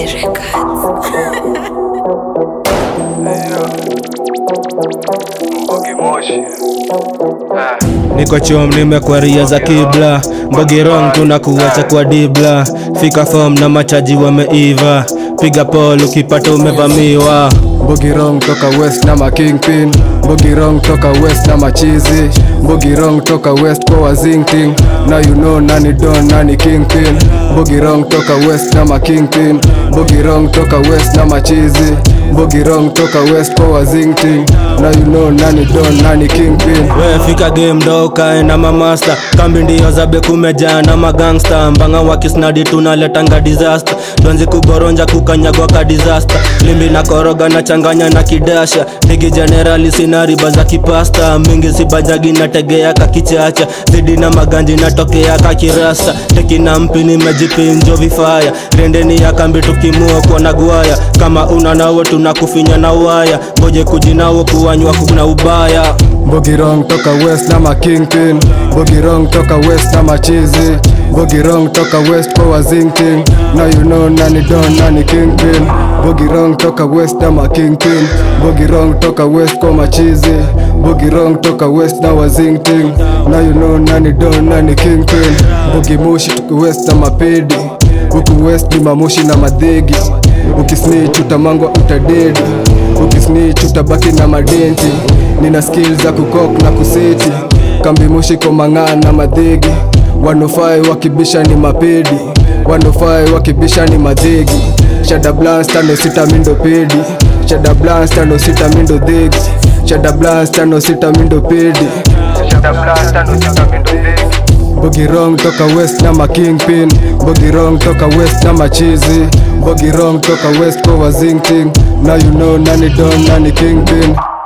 niko chom nimekwaria za kibla mbogirong tunakuacha kwa dibla fika fom na machaji wameiva piga pol ukipata umevamiwa Bogirong toka west na ma kingpin Bogirong toka west na machizi Bogirong toka west kwa wazingting Now you know nani don nani kingpin Bogirong toka west na ma kingpin Bogirong toka west na machizi Bogirong toka west kwa wazingting Now you know nani don nani kingpin we fika game ndo ukae na mamasta kambi ndio zabe kumejaa na magangsta mbanga wakisnadi tunaletanga disaster donzi kuboronja kukanyagwa ka disaster limbi na koroga na changanya na kidasha ligi generali sina riba za kipasta mingi sibajagi nategea kakichacha zidi na maganji natokea kakirasta teki na mpi nimejipinjo vifaya rendeni ya kambi tukimua kuona gwaya kama una nawo tunakufinya na waya ngoje kujinawo kuwanywa kuna ubaya Bogirong toka west na ma kingpin Bogirong toka west na machizi Bogirong toka west kwa wazingting Now you know nani don nani kingpin Bogirong toka west na ma kingpin Bogirong toka west kwa machizi Bogirong toka west na wazingting Now you know nani don nani kingpin Bogimushi tuko west na mapedi Huku west ni mamushi na madhegi Ukisnitch utamangwa utadedi Ukisnitch utabaki na madenti Nina skill za kukok na kuseti Kambi mushi kwa mang'aa na madhegi Wanofai wakibisha ni mapedi Wanofai wakibisha ni madhegi Shada blast tano sita mindo pedi Shada blast tano sita mindo dhegi Shada blast tano sita mindo pedi Shada blast tano sita mindo dhegi Bogirong toka west na ma kingpin Bogirong toka west na machizi Bogirong toka west kwa wazingting Now you know nani don nani kingpin